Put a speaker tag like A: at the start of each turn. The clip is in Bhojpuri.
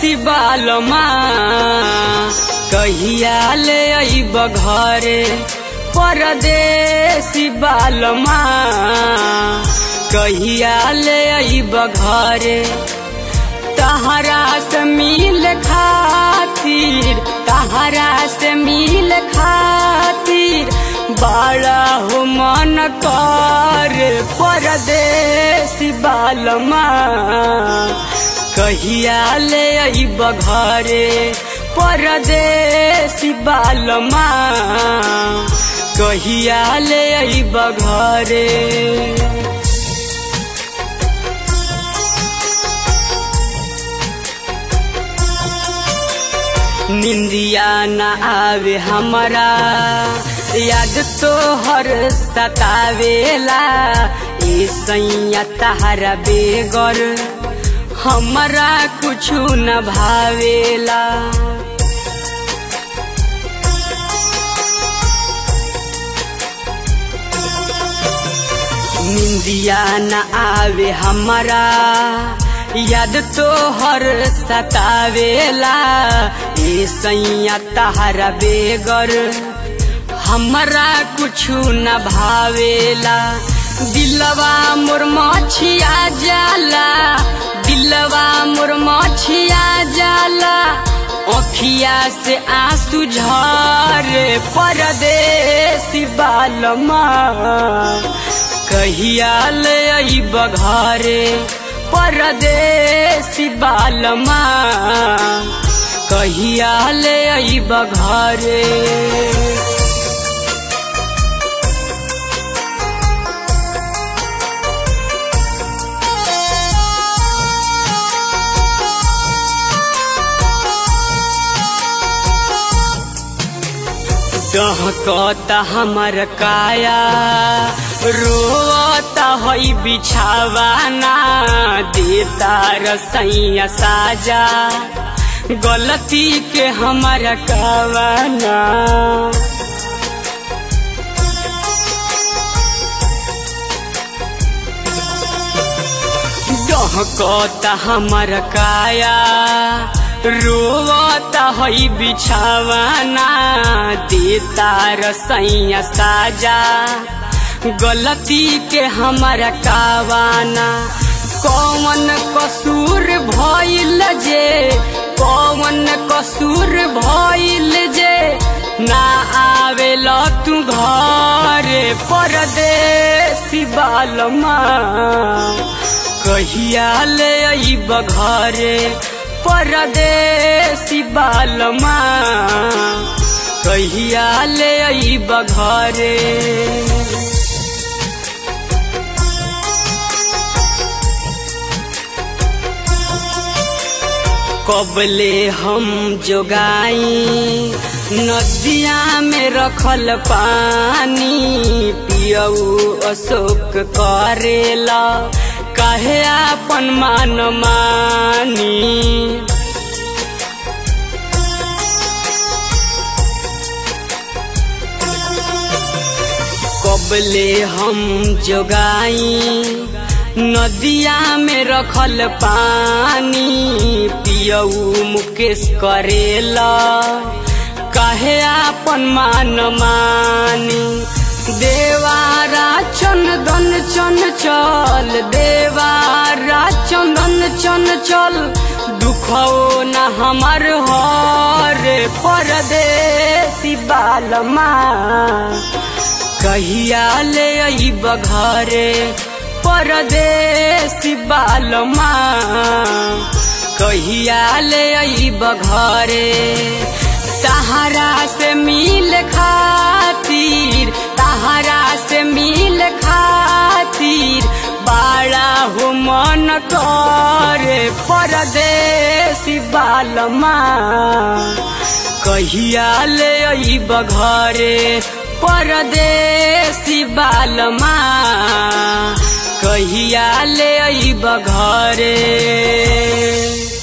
A: परदेसी बालमा कहिया ले अइब घरे परदेसी बालमा कहिया ले अइब घरे तहरा से मिल खातिर तहरा से मिल खातिर बड़ा हो मन कर परदेसी बालमा कहिया ले अइब घरे परदेसी बालमा कहिया ले अइब घरे निंदिया न आवे हमारा याद तो हर सतावेला ए सैया तहरा बेगर हमारा कुछु न भावेला निंदिया न आवे हमारा याद तो हर सतावेला ए सैया तहरा बेगर हमरा कुछु न भावेला दिलवा मोर मछिया जाला दिलवा मोर मछिया जाला अखिया से आंसू झरे परदेसी बालमा कहिया ले अइब घरे परदेसी बालमा कहिया ले अइब घरे डहकता हमर काया रोता हई बिछावाना देता रसैया साजा गलती के हमारा कावाना डहकता हमर काया रोवता हई बिछावाना देता रसैया साजा गलती के हमारा कावाना कौन कसूर भइल जे कौन कसूर भइल जे ना आवेल तू घर परदेसी बालमा कहिया ले अइब घरे परदेसी बालमा कहिया ले अइब घरे कबले हम जोगाई नदिया में रखल पानी पियऊ अशोक करेला कहे अपन मान मानी कबले हम जोगाई नदिया में रखल पानी पियऊ मुकेश करेला कहे अपन मान मानी देवारा चंदन चन चल देवारा चंदन चन चल दुखो न हमार हर परदेसी बालमा कहिया ले अइब घरे परदेसी बालमा कहिया ले अइब घरे तहरा से मिल खातिर तहरा से मिल खातिर बाड़ा हो मन करे परदेसी बालमा कहिया ले अइब घरे परदेसी बालमा कहिया ले अइब घरे